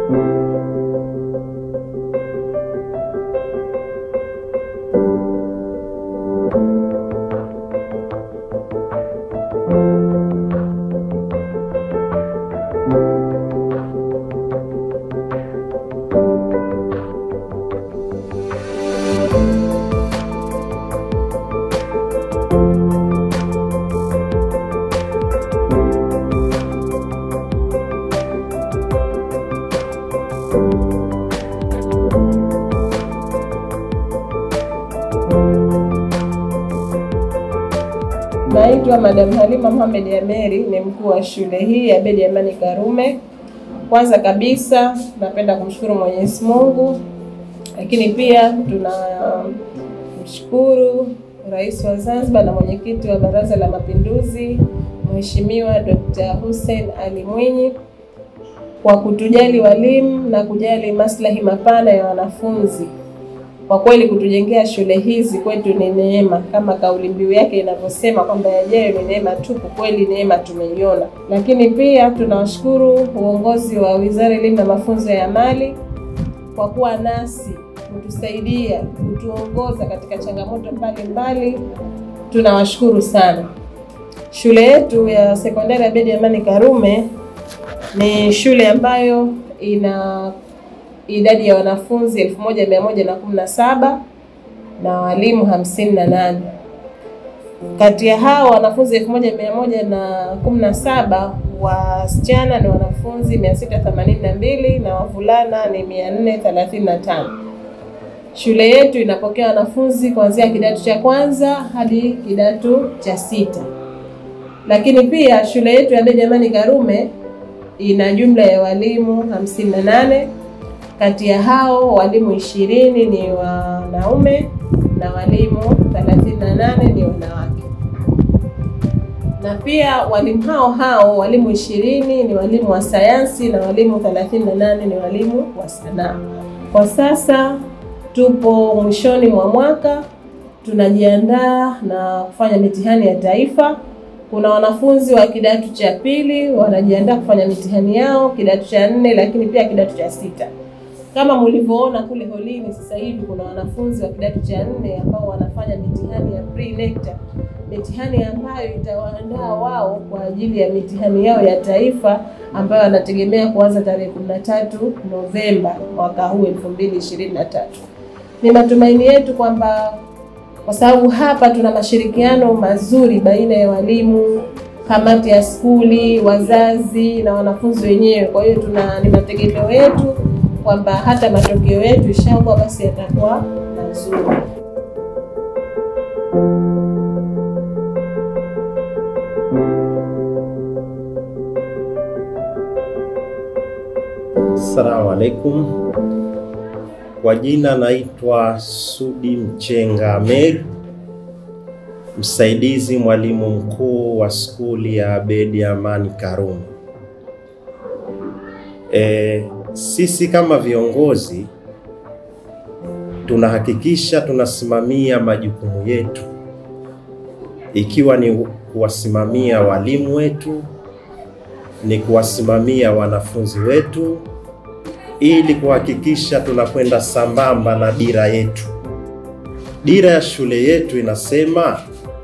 Naitwa Madam Halima Mohamed Ameri, ni mkuu wa shule hii ya Abeid Amani Karume. Kwanza kabisa napenda kumshukuru Mwenyezi Mungu, lakini pia tunamshukuru Rais wa Zanzibar na mwenyekiti wa Baraza la Mapinduzi Mheshimiwa Dr. Hussein Ali Mwinyi kwa kutujali walimu na kujali maslahi mapana ya wanafunzi. Kwa kweli kutujengea shule hizi kwetu ni neema, kama kauli mbiu yake inavyosema kwamba yajayo ni neema tupu. Kweli neema tumeiona, lakini pia tunawashukuru uongozi wa Wizara ya Elimu na Mafunzo ya Amali kwa kuwa nasi, kutusaidia, kutuongoza katika changamoto mbalimbali. Tunawashukuru sana. Shule yetu ya sekondari ya Abeid Amani Karume ni shule ambayo ina idadi ya wanafunzi elfu moja mia moja na kumi na saba na walimu hamsini na nane. Kati ya hao wanafunzi elfu moja mia moja na kumi na saba wasichana ni wanafunzi mia sita themanini na mbili na wavulana ni mia nne thelathini na tano. Shule yetu inapokea wanafunzi kuanzia kidato cha kwanza hadi kidato cha sita, lakini pia shule yetu ya Abeid Amani Karume ina jumla ya walimu hamsini na nane kati ya hao walimu ishirini ni wanaume na walimu 38 ni wanawake. Na pia walimu hao hao walimu ishirini ni walimu wa sayansi na walimu 38 ni walimu wa sanaa. Kwa sasa tupo mwishoni mwa mwaka, tunajiandaa na kufanya mitihani ya taifa. Kuna wanafunzi wa kidato cha pili wanajiandaa kufanya mitihani yao kidato cha nne, lakini pia kidato cha sita. Kama mlivyoona kule holini, sasa hivi kuna wanafunzi wa kidato cha nne ambao wanafanya mitihani ya pre-nectar, mitihani ambayo itawaandaa wao kwa ajili ya mitihani yao ya taifa ambayo wanategemea kuanza tarehe 13 Novemba mwaka huu 2023. Ni matumaini yetu kwamba kwa sababu hapa tuna mashirikiano mazuri baina ya walimu, kamati ya skuli, wazazi na wanafunzi wenyewe. Kwa hiyo tuna ni mategemeo yetu kwamba hata matokeo yetu inshallah basi yatakuwa mazuri. Assalamu alaikum. Kwa jina naitwa Sudi Mchenga Amer, msaidizi mwalimu mkuu wa skuli ya Abeid Amani Karume. E, sisi kama viongozi tunahakikisha tunasimamia majukumu yetu, ikiwa ni kuwasimamia walimu wetu, ni kuwasimamia wanafunzi wetu, ili kuhakikisha tunakwenda sambamba na dira yetu. Dira ya shule yetu inasema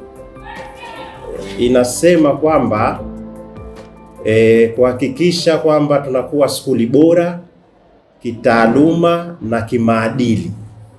inasema kwamba e, kuhakikisha kwamba tunakuwa skuli bora kitaaluma na kimaadili.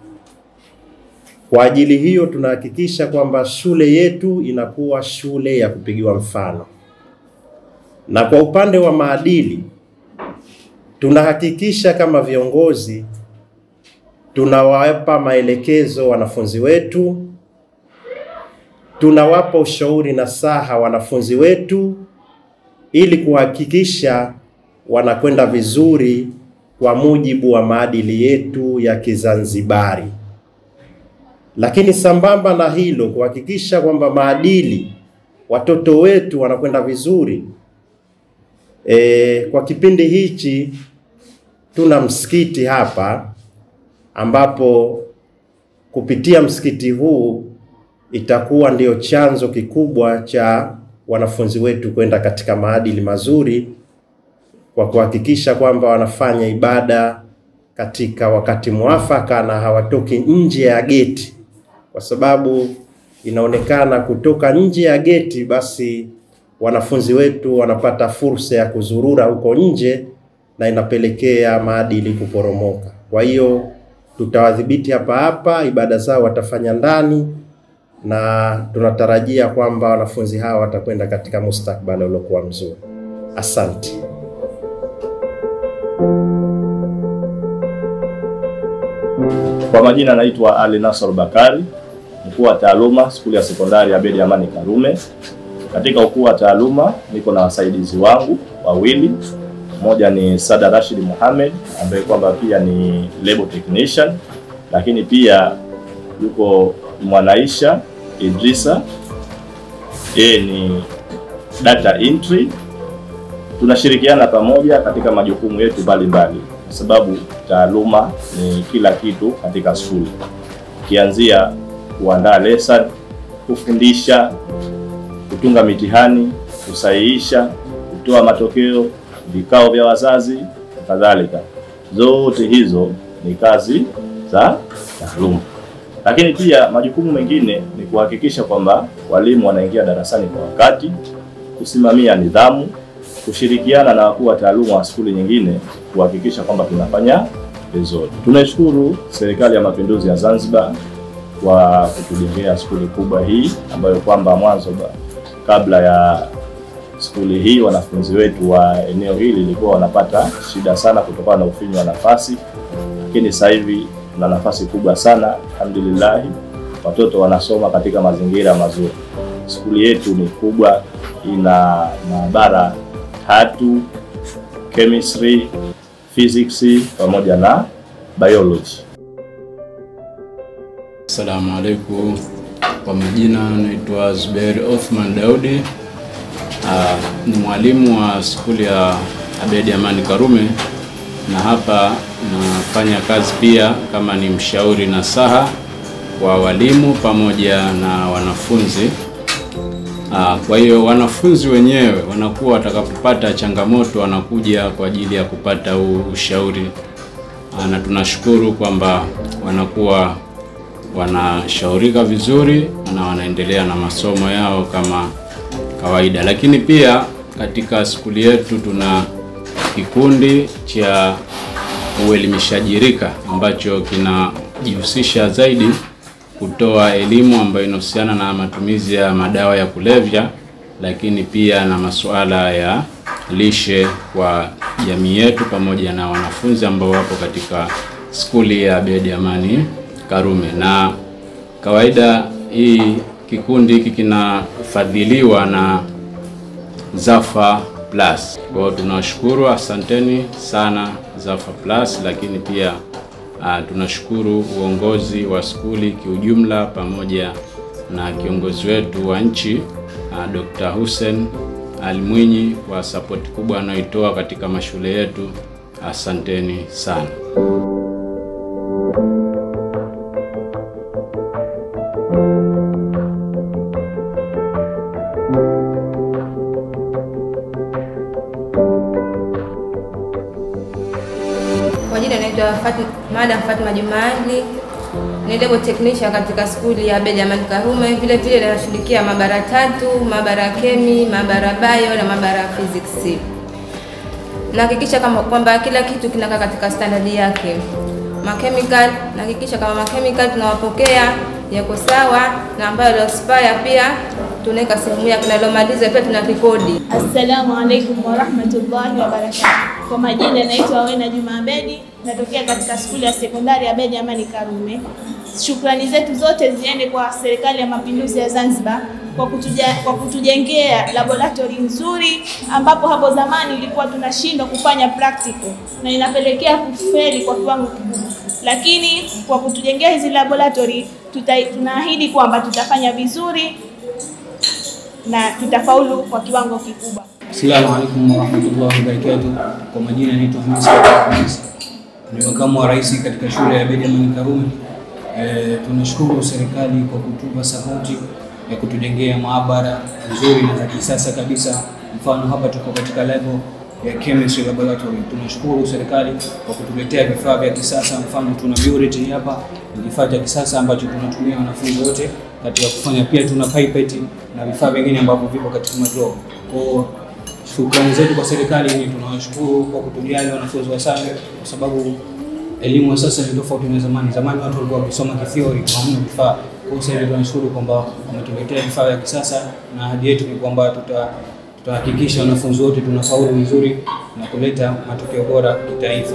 Kwa ajili hiyo tunahakikisha kwamba shule yetu inakuwa shule ya kupigiwa mfano, na kwa upande wa maadili tunahakikisha kama viongozi tunawapa maelekezo wanafunzi wetu, tunawapa ushauri na saha wanafunzi wetu ili kuhakikisha wanakwenda vizuri kwa mujibu wa maadili yetu ya Kizanzibari. Lakini sambamba na hilo, kuhakikisha kwamba maadili watoto wetu wanakwenda vizuri. E, kwa kipindi hichi tuna msikiti hapa ambapo kupitia msikiti huu itakuwa ndio chanzo kikubwa cha wanafunzi wetu kwenda katika maadili mazuri kwa kuhakikisha kwamba wanafanya ibada katika wakati mwafaka na hawatoki nje ya geti, kwa sababu inaonekana kutoka nje ya geti, basi wanafunzi wetu wanapata fursa ya kuzurura huko nje na inapelekea maadili kuporomoka. Kwa hiyo tutawadhibiti hapa hapa, ibada zao watafanya ndani, na tunatarajia kwamba wanafunzi hawa watakwenda katika mustakbali uliokuwa mzuri. Asante. Kwa majina naitwa Ali Nasor Bakari, mkuu wa taaluma skuli ya sekondari Abedi Amani Karume. Katika ukuu wa taaluma niko na wasaidizi wangu wawili, mmoja ni Sada Rashid Mohamed ambaye kwamba pia ni labo technician, lakini pia yuko Mwanaisha Idrisa, yeye ni data entry. Tunashirikiana pamoja katika majukumu yetu mbalimbali, kwa sababu taaluma ni kila kitu katika shule, ukianzia kuandaa lesson, kufundisha, kutunga mitihani, kusahihisha, kutoa matokeo, vikao vya wazazi na kadhalika. Zote hizo ni kazi za taaluma. Lakini pia majukumu mengine ni kuhakikisha kwamba walimu wanaingia darasani kwa wakati, kusimamia nidhamu, kushirikiana na wakuu wa taaluma wa skuli nyingine kuhakikisha kwamba tunafanya vizuri. Tunaishukuru Serikali ya Mapinduzi ya Zanzibar kwa kutujengea skuli kubwa hii ambayo kwamba mwanzo ba- kabla ya skuli hii wanafunzi wetu wa eneo hili ilikuwa wanapata shida sana kutokana na ufinyu wa nafasi, lakini sasa hivi tuna nafasi kubwa sana alhamdulillah, watoto wanasoma katika mazingira mazuri. Skuli yetu ni kubwa, ina maabara tatu, chemistry, physics pamoja na biology. Assalamu alaikum. Kwa majina naitwa Zuberi Othman Daudi. Ah, ni mwalimu wa skuli ya Abedi Amani Karume, na hapa nafanya kazi pia kama ni mshauri nasaha wa walimu pamoja na wanafunzi. Ah, kwa hiyo wanafunzi wenyewe wanakuwa watakapopata changamoto wanakuja kwa ajili ya kupata huu ushauri. Ah, na tunashukuru kwamba wanakuwa wanashaurika vizuri na wanaendelea na masomo yao kama kawaida. Lakini pia katika skuli yetu tuna kikundi cha uelimishaji rika ambacho kinajihusisha zaidi kutoa elimu ambayo inahusiana na matumizi ya madawa ya kulevya, lakini pia na masuala ya lishe kwa jamii yetu pamoja na wanafunzi ambao wapo katika skuli ya Abedi Amani Karume. Na kawaida hii kikundi hiki kinafadhiliwa na Zafa Plus. Kwa hiyo tunawashukuru, asanteni sana Zafa Plus, lakini pia uh, tunashukuru uongozi wa skuli kiujumla pamoja na kiongozi wetu wa nchi uh, Dr. Hussein Ali Mwinyi kwa sapoti kubwa anayoitoa katika mashule yetu. Asanteni sana. Kwa jina naitwa Fatma, Madam Fatma Jumaali, ni lebo technician katika skuli ya Abedi Amani Karume. Vile vile ninashughulikia maabara tatu, maabara ya kemi, maabara ya bio na maabara ya physics. Nahakikisha kama kwamba kila kitu kinakaa katika standard yake. Machemical, nahakikisha kama machemical tunawapokea yako sawa na ambayo yalo expire pia tunaweka sehemu yake na yalomaliza pia tuna rekodi. Assalamu alaikum warahmatullahi wabarakatuh. Kwa majina naitwa Wena Juma Abedi, natokea katika skuli ya sekondari ya Abedi Amani Karume. Shukrani zetu zote ziende kwa Serikali ya Mapinduzi ya Zanzibar kwa, kutuja, kwa kutujengea laboratory nzuri ambapo hapo zamani ilikuwa tunashindwa kufanya practical na inapelekea kufeli kwa kiwango kikubwa, lakini kwa kutujengea hizi laboratory tuta, tunaahidi kwamba tutafanya vizuri na tutafaulu kwa kiwango kikubwa. Assalamu alaikum warahmatullahi wabarakatuh. Kwa majina naitwa Hamis Hamis, ni makamu wa rais katika shule ya Abedi Amani Karume. E, tunashukuru serikali kwa kutupa sapoti ya kutujengea maabara nzuri na za kisasa kabisa. Mfano hapa tuko katika level ya chemistry laboratory. Tunashukuru serikali kwa kutuletea vifaa vya kisasa, mfano tuna burette hapa, ni kifaa cha kisasa ambacho tunatumia wanafunzi wote katika kufanya. Pia tuna pipette na vifaa vingine ambavyo vipo katika madraw. Kwa shukrani zetu kwa serikali ni tunawashukuru kwa kutujali wanafunzi wa SAME kwa sababu elimu ya sasa ni tofauti na zamani. Zamani watu walikuwa wakisoma kithiori, hamna vifaa. Kwa hiyo sasa tunashukuru kwamba wametuletea vifaa vya kisasa, na ahadi yetu ni kwamba tuta tutahakikisha wanafunzi wote tunafaulu vizuri na kuleta matokeo bora kitaifa.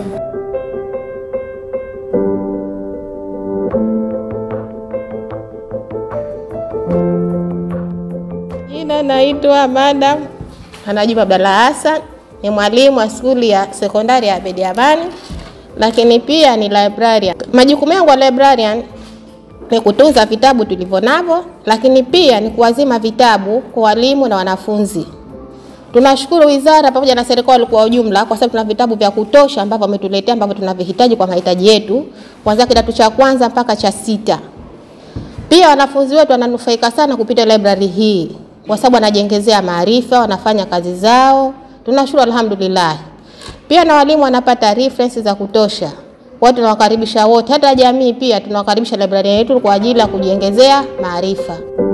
Jina naitwa Madam Anajuma Abdalla Hassan, ni mwalimu wa skuli ya sekondari ya Abedi Amani, lakini pia ni librarian. Majukumu yangu ya librarian ni kutunza vitabu tulivyo navyo, lakini pia ni kuwazima vitabu kwa walimu na wanafunzi. Tunashukuru wizara pamoja na serikali kwa ujumla, kwa sababu tuna vitabu vya kutosha ambavyo wametuletea ambavyo tunavihitaji kwa mahitaji yetu, kuanzia kidato cha kwanza mpaka cha sita. Pia wanafunzi wetu wananufaika sana kupita library hii kwa sababu wanajengezea maarifa, wanafanya kazi zao. Tunashukuru alhamdulillah. Pia na walimu wanapata reference za kutosha. Watu tunawakaribisha wote, hata jamii pia tunawakaribisha library yetu kwa ajili ya kujiongezea maarifa.